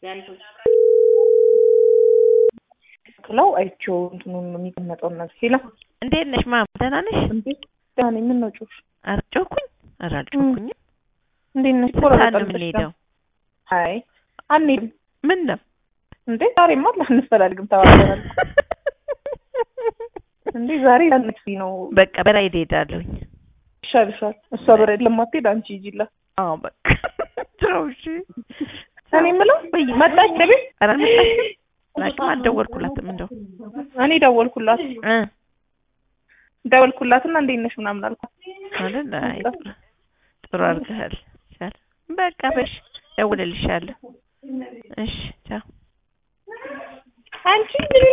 ክለው አይቼው እንትኑን የሚቀመጠውን ነገር ሲላ እንዴት ነሽ ማም? ደህና ነሽ? እንዴ ደህና ነኝ። ምን ነው ጮሽ? ኧረ ጮኩኝ? ኧረ አልጮኩኝም። እንዴት ነሽ? ስንት ሰዓት ነው የምንሄደው? አይ አንሄድም። ምን ነው እንዴ ዛሬማ አንፈላልግም ተባብለናል። እንዴ ዛሬ ለነክሲ ነው በቃ በራይድ እሄዳለሁኝ። ይሻልሻል። እሷ በረድ ለማትሄድ አንቺ ሂጂላት። አዎ በቃ ቻው። እሺ እኔ የምለው መጣች ለቤት ኧረ አልመጣችም። ላኪም አልደወልኩላትም እንደው እኔ ደወልኩላት እ ደወልኩላትና እንዴት ነሽ ምናምን አልኳት። አይደል? አይ ጥሩ አድርገሃል። ይሻል በቃ በሽ ደውልልሻለሁ። እሺ ቻው። አንቺ